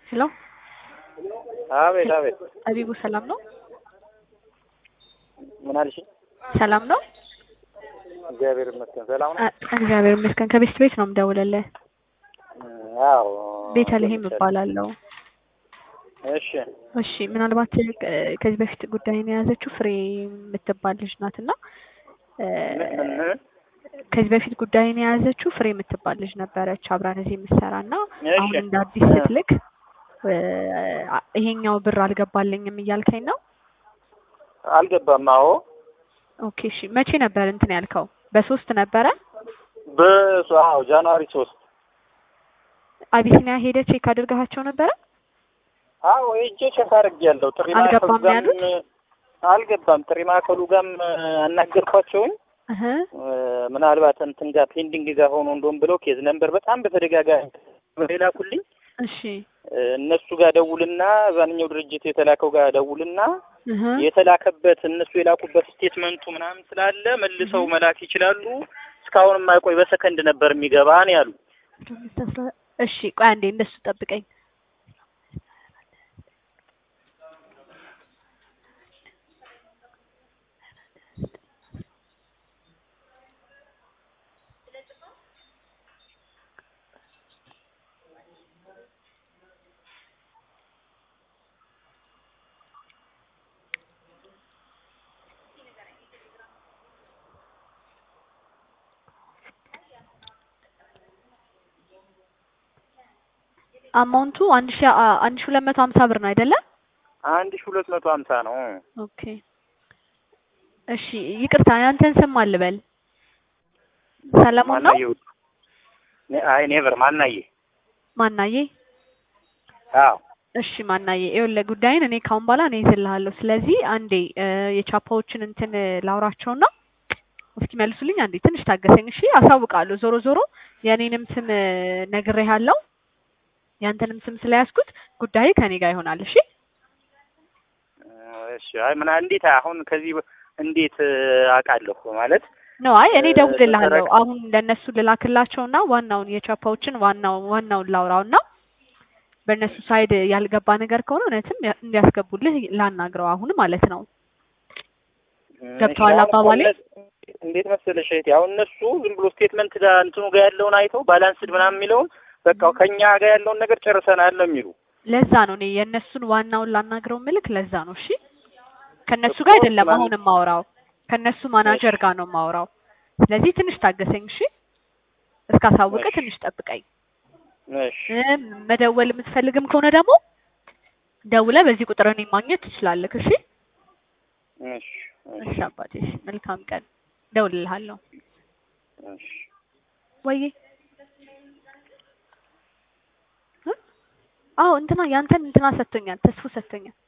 ሄሎ አቤት አቤት። ጠቢቡ ሰላም ነው? ምን አልሽኝ? ሰላም ነው? እግዚአብሔር ይመስገን ሰላም ነው። አ- እግዚአብሔር ይመስገን። ከቤት ቤት ነው የምደውልልህ። አዎ ቤተልሔም እባላለሁ። እሺ እሺ ምናልባት እ፣ ከዚህ በፊት ጉዳይን የያዘችው ፍሬ የምትባል ልጅ ናት እና እ፣ ምን ምን ከዚህ በፊት ጉዳይን የያዘችው ፍሬ የምትባል ልጅ ነበረች አብራን እዚህ የምትሰራ እና እሺ አሁን እንደ አዲስ ስትልክ እ፣ ይሄኛው ብር አልገባልኝም እያልከኝ ነው? አልገባም። አዎ ኦኬ እሺ መቼ ነበር እንትን ያልከው? በሶስት ነበረ በሱ አዎ ጃንዋሪ ሶስት አቢሲኒያ ሄደ ቼክ አድርገሃቸው ነበረ? አዎ ሄጄ ቼክ አድርጌያለሁ። ጥሪ አልገባም ማዕከሉ ጋርም ያሉት? አልገባም። ጥሪ ማዕከሉ ጋርም አናገርኳቸውኝ እህ ምናልባት እንትን ጋር ፔንዲንግ ጋር ሆኖ እንደውም ብለው ኬዝ ነበር በጣም በተደጋጋሚ ሌላ ኩልኝ እሺ እነሱ ጋር ደውልና እዛንኛው ድርጅት የተላከው ጋር ደውልና እህ የተላከበት እነሱ የላኩበት ስቴትመንቱ ምናምን ስላለ መልሰው መላክ ይችላሉ። እስካሁን የማይቆይ በሰከንድ ነበር የሚገባ ነው ያሉ። እሺ ቆይ አንዴ እንደሱ ጠብቀኝ። አማውንቱ አንድ ሺ አ- አንድ ሺ ሁለት መቶ ሀምሳ ብር ነው አይደለ? አንድ ሺ ሁለት መቶ ሀምሳ ነው። ኦኬ እሺ ይቅርታ ያንተን ስም አልበል። ሰለሞን ነው ማናየ አይ ኔቨር ማናየ ማናዬ? አዎ እሺ ማናዬ፣ ይኸውልህ ጉዳይን እኔ ካሁን በኋላ እኔ ይዝልሃለሁ። ስለዚህ አንዴ እ፣ የቻፓዎችን እንትን ላውራቸውና እስኪ መልሱልኝ። አንዴ ትንሽ ታገሰኝ እሺ። አሳውቃለሁ። ዞሮ ዞሮ የእኔንም ስም እ፣ ነግሬሃለሁ። ያንተንም ስም ስለያዝኩት ጉዳይ ከኔ ጋር ይሆናል። እሺ እሺ አይ ምን እንዴት አሁን ከዚህ በ- እንዴት እ፣ አውቃለሁ ማለት ነው አይ እኔ እ፣ ደውልልሃለሁ። ተረክ- አሁን ለእነሱ ልላክላቸውና ዋናውን የቻፓዎችን ዋናው ዋናውን ላውራውና በእነሱ ሳይድ ያልገባ ነገር ከሆነ እውነትም ያ- እንዲያስገቡልህ ላናግረው አሁን ማለት ነው። ገብቶሃል እሺ፣ አሁን እኮ አባባሌ? እነሱ- እንዴት መሰለሽ እህቴ አሁን እነሱ ዝም ብሎ ስቴትመንት ጋር እንትኑ ጋር ያለውን አይተው ባላንስድ ምናምን የሚለውን በቃ ከኛ ጋር ያለውን ነገር ጨርሰናል ነው የሚሉ ለዛ ነው እኔ የእነሱን ዋናውን ላናግረው ምልክ ለዛ ነው። እሺ ከእነሱ ጋር አይደለም ማን- አሁን የማወራው ከእነሱ ማናጀር ጋር ነው የማወራው። ስለዚህ ትንሽ ታገሰኝ እሺ። እስካሳውቅ እሺ። ትንሽ ጠብቀኝ። እሺ እ፣ መደወል የምትፈልግም ከሆነ ደግሞ ደውለህ በዚህ ቁጥር እኔን ማግኘት ትችላለህ። እሺ እሺ እሺ እሺ አባቴ፣ እሺ መልካም ቀን። ደውልልሃለሁ። እሺ ወይዬ እ? አዎ እንትና ያንተን እንትና ሰጥቶኛል፣ ተስፎ ሰጥቶኛል።